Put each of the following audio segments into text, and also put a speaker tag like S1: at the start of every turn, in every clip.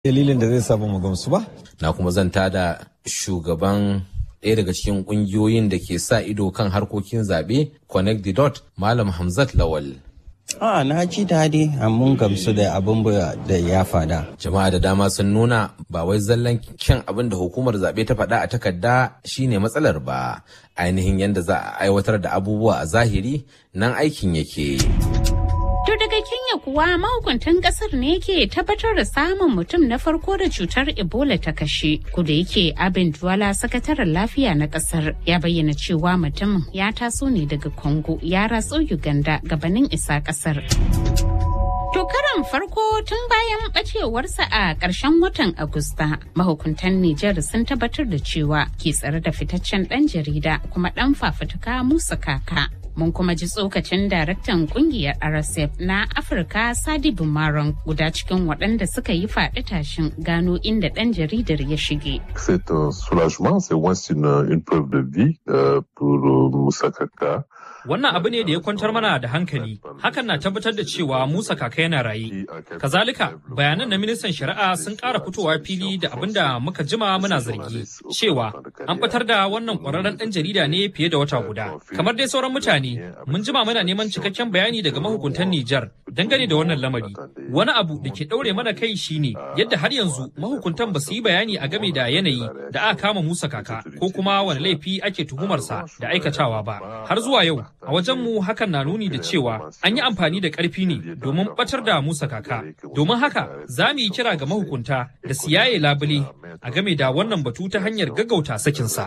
S1: dalilin da zai samu mu gamsu ba.
S2: Na kuma zanta da shugaban ɗaya daga cikin ƙungiyoyin da ke sa ido kan harkokin zaɓe Connect the Dot Malam Hamzat Lawal.
S3: A na ji daɗi mun gamsu da abin da ya fada.
S2: Jama'a da dama sun nuna ba wai zallan kyan abin da hukumar zaɓe ta faɗa a takarda shine matsalar ba. Ainihin yadda za a aiwatar da abubuwa a zahiri nan aikin yake.
S4: To daga Kenya kuwa mahukuntan kasar ne ke tabbatar da samun mutum na farko da cutar Ebola ta kashe. Kuda yake Abin Duwala sakataren lafiya na kasar ya bayyana cewa mutumin ya taso ne daga Congo ya ratso Uganda gabanin isa kasar. To karan farko tun bayan bacewarsa a ƙarshen watan Agusta, mahukuntan Nijar sun tabbatar da cewa ke tsare da fitaccen ɗan jarida kuma ɗan fafutuka Musa Kaka. Mun kuma ji tsokacin daraktan kungiyar RSF na Afirka Sadi Bumaron guda cikin waɗanda suka yi faɗi tashin gano inda ɗan jaridar ya shige.
S5: C'est un soulagement, c'est moins une, une preuve de vie euh, pour Moussa Kaka.
S6: Wannan abu ne da ya kwantar mana da hankali, hakan na tabbatar da cewa Musa kaka yana raye. Kazalika, bayanan na ministan shari'a sun ƙara fitowa fili da abin da muka jima muna zargi, cewa an fitar da wannan ƙwararren ɗan jarida ne fiye da wata guda. Kamar dai sauran mutane, mun jima muna neman cikakken bayani daga mahukuntan Nijar dangane da wannan lamari. Wani abu da ke ɗaure mana kai shine yadda har yanzu mahukuntan ba su yi bayani a game da yanayi da aka kama Musa kaka ko kuma wani laifi ake tuhumarsa da aikatawa ba. Har zuwa yau, a wajenmu hakan na nuni da cewa an yi amfani da ƙarfi ne domin ɓatar da Musa kaka. Domin haka za mu yi kira ga mahukunta da su yaye labule a game da wannan batu ta hanyar gaggauta sakinsa.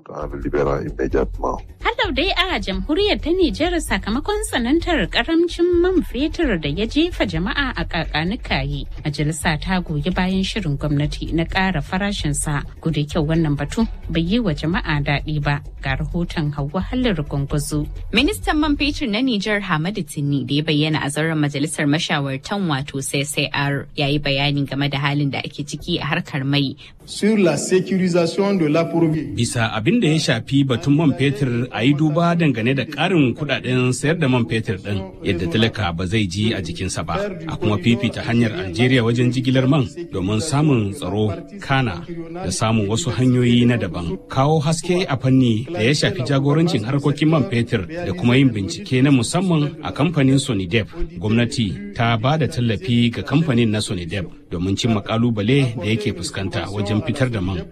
S4: Halau dai a jamhuriyar ta Nijar sakamakon tsanantar karamcin man fetur da ya jefa jama'a a kakanikaye. Majalisa ta goyi bayan shirin gwamnati na ƙara farashinsa. Guda kyau wannan batu bai yi wa jama'a daɗi ba. Ga rahoton Hauwa Hallar Gwangwazo.
S7: Ministan man fetur na Nijar Hamadu Tinni da ya bayyana a zauren majalisar mashawartan wato CCR ya yi bayani game da halin da ake ciki a harkar mai.
S8: Sur la sécurisation de l'approvisionnement.
S9: Bisa abin da ya shafi batun man fetur a yi duba dangane da ƙarin kuɗaɗen sayar da man fetur ɗin yadda talaka ba zai ji a jikinsa ba. A kuma fifita hanyar Algeria wajen jigilar man domin samun tsaro kana da samun wasu hanyoyi na daban. Kawo haske a fanni da ya shafi jagorancin harkokin man fetur da kuma yin bincike na musamman a kamfanin Sonidep. Gwamnati ta ba da tallafi ga kamfanin na Sonidep domin cimma kalubale da yake fuskanta wajen fitar da man.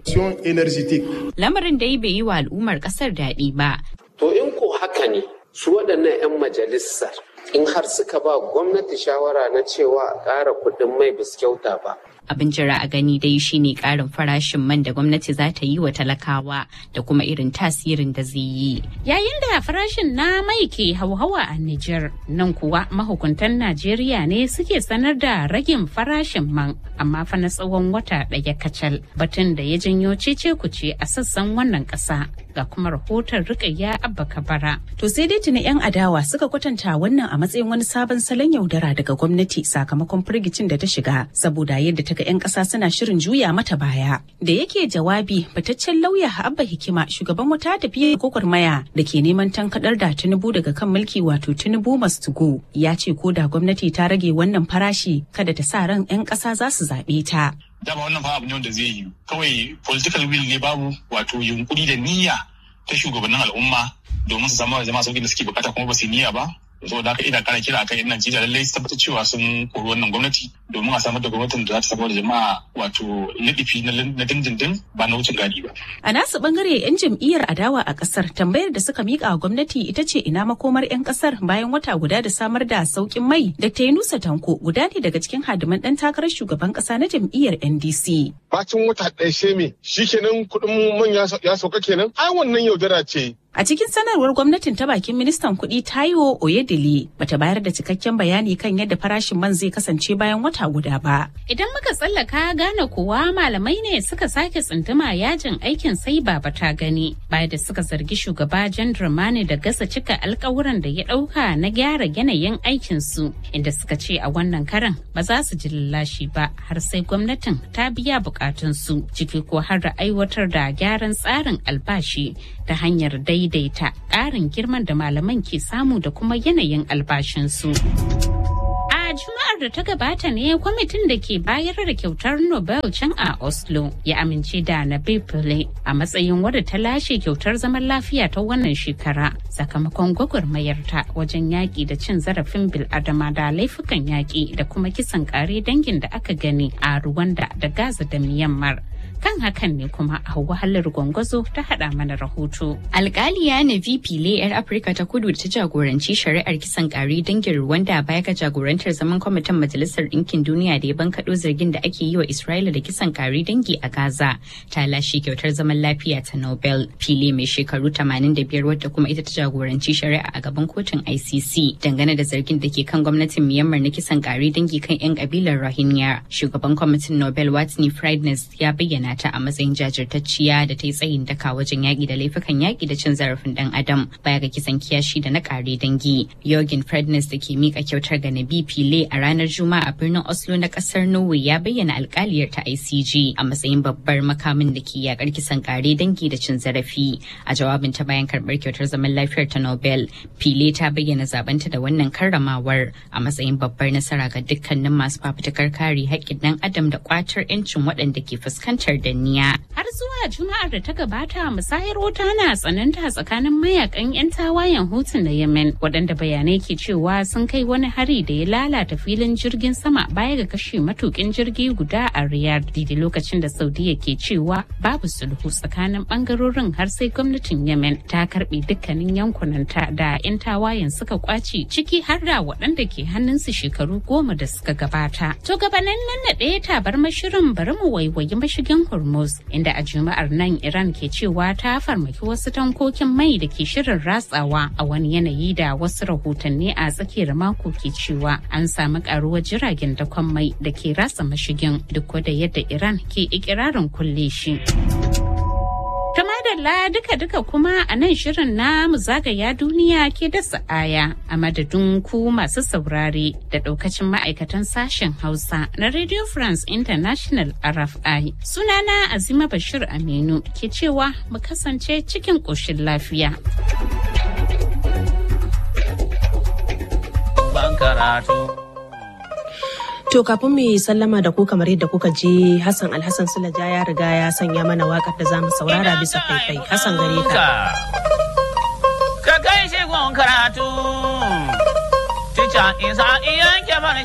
S7: Lamarin dai bai yi wa al'ummar kasar daɗi ba.
S10: To in ko haka ne su waɗannan 'yan majalisar in har suka ba gwamnati shawara na cewa a ƙara kuɗin mai bis kyauta ba.
S7: Abin jira a gani dai shine ƙarin farashin man da gwamnati za ta yi wa talakawa da kuma irin tasirin da zai yi.
S4: Yayin da farashin na mai ke hauhawa a Nijar, nan kuwa mahukuntan Najeriya ne suke sanar da ragin farashin man, amma fa na tsawon wata ɗaya kacal, batun da ya janyo cece kuce a sassan wannan ƙasa. Ga kuma rahoton Rukayya Abba Kabara.
S11: To sai dai tuni 'yan adawa suka kwatanta wannan a matsayin wani sabon salon yaudara daga gwamnati sakamakon firgicin da ta shiga saboda yadda ta ga 'yan ƙasa suna shirin juya mata baya. Da yake jawabi fitaccen lauya Abba Hikima shugaban wata tafiya gwagwarmaya da ke neman tankadar da Tinubu daga kan mulki wato Tinubu must go ya ce ko da gwamnati ta rage wannan farashi kada ta sa ran 'yan ƙasa za su zaɓe ta.
S12: dama wannan fa abu ne wanda zai yi kawai political will ne babu wato yunkuri da niyya ta shugabannin al'umma domin su samu jama'a sauƙin da suke bukata kuma ba su niyya ba saboda haka ina kara kira akan yan Najeriya lallai su tabbatar cewa sun kori wannan gwamnati domin a samar da gwamnatin da za ta samar da jama'a wato nadifi na dindindin ba na wucin gadi ba.
S11: A nasu bangare 'yan jam'iyyar adawa a kasar tambayar da suka mika wa gwamnati ita ce ina makomar 'yan kasar bayan wata guda da samar da saukin mai da ta nusa tanko guda ne daga cikin hadiman dan takarar shugaban kasa na jam'iyyar NDC.
S8: Bacin wata ɗaya sheme shikenan kuɗin man ya sauka kenan ai wannan yaudara ce
S11: A cikin sanarwar gwamnatin ta bakin ministan kuɗi Taiwo Oyedele bata bayar da cikakken bayani kan yadda farashin man zai kasance bayan wata guda ba.
S4: Idan muka tsallaka gane kuwa malamai ne suka sake tsunduma yajin aikin sai baba ta gani bayan da suka zargi shugaba Jan Dramani da gasa cika alkawuran da ya ɗauka na gyara yanayin aikin su inda suka ce a wannan karan ba za su ji lallashi ba har sai gwamnatin ta biya bukatun su ciki ko har da aiwatar da gyaran tsarin albashi ta hanyar dai daidaita ƙarin girman da malaman ke samu da kuma yanayin albashinsu. A Juma'ar Juma'ar da ta gabata ne kwamitin da ke bayar da kyautar Nobel can a Oslo ya amince da Nabil Pillay a matsayin wadda ta lashe kyautar zaman lafiya ta wannan shekara sakamakon gwagwarmayarta wajen yaƙi da cin zarafin bil'adama da laifukan yaƙi da kuma kisan ƙare dangin da aka gani a Rwanda da Gaza da Myanmar. kan hakan ne kuma a wahalar gwangwazo ta hada mana rahoto.
S7: Alkaliya na VP yar Afirka ta kudu da ta jagoranci shari'ar kisan kare dangin Rwanda baya ga jagorantar zaman kwamitin Majalisar Ɗinkin Duniya da ya bankaɗo zargin da ake yi wa Isra'ila da kisan kare dangi a Gaza ta lashe kyautar zaman lafiya ta Nobel. Fili mai shekaru 85 wadda kuma ita ta jagoranci shari'a a gaban kotun ICC dangane da zargin da ke kan gwamnatin Myanmar na kisan kare dangi kan 'yan kabilar Rohingya. Shugaban kwamitin Nobel Watney Friedness ya bayyana ta a matsayin jajirtacciya da ta yi tsayin daka wajen yaƙi da laifukan yaƙi da cin zarafin ɗan adam baya ga kisan kiyashi da na ƙare dangi. Jorgen Fredness da ke miƙa kyautar ga Nabi Pile a ranar Juma'a a birnin Oslo na ƙasar Norway ya bayyana alƙaliyar ta ICG a matsayin babbar makamin da ke yaƙar kisan ƙare dangi da cin zarafi. A jawabin ta bayan karɓar kyautar zaman lafiyar ta Nobel, Pile ta bayyana zabanta da wannan karramawar a matsayin babbar nasara ga dukkanin masu fafutukar kare haƙƙin ɗan adam da ƙwatar 'yancin waɗanda ke fuskantar danniya.
S4: Har zuwa Juma'ar da ta gabata musayar wuta na tsananta tsakanin mayakan 'yan tawayen hutun na Yemen waɗanda bayanai ke cewa sun kai wani hari da ya lalata filin jirgin sama baya ga kashe matukin jirgi guda a Riyadh daidai lokacin da Saudiya ke cewa babu sulhu tsakanin bangarorin har sai gwamnatin Yemen ta karbe dukkanin yankunanta da 'yan tawayen suka kwace ciki har da waɗanda ke hannunsu shekaru goma da suka gabata. To gabanin nan na ɗaya tabar mashirin bari mu waiwayi mashigin Hormuz inda a Juma'ar nan Iran ke cewa ta farmaki wasu tankokin mai da ke shirin ratsawa a wani yanayi da wasu rahotanni a tsakiyar mako ke cewa an samu karuwar jiragen dakon mai da ke ratsa mashigin duk da yadda Iran ke ikirarin kulle shi. Ta madalla duka-duka kuma a nan shirin na mu zagaya duniya ke dasa aya a madadin ku masu saurare da daukacin ma'aikatan sashen Hausa na Radio France International RFI. Sunana Azima Bashir Aminu ke cewa mu kasance cikin ƙoshin lafiya.
S13: To kafin mu yi sallama da ku kamar yadda kuka je Hassan Alhassan Sulaja ya riga ya sanya mana wakar da zamu saurara bisa faifai. Hassan gare ka.
S14: Ka kai shi karatu. Tica isa iyan ke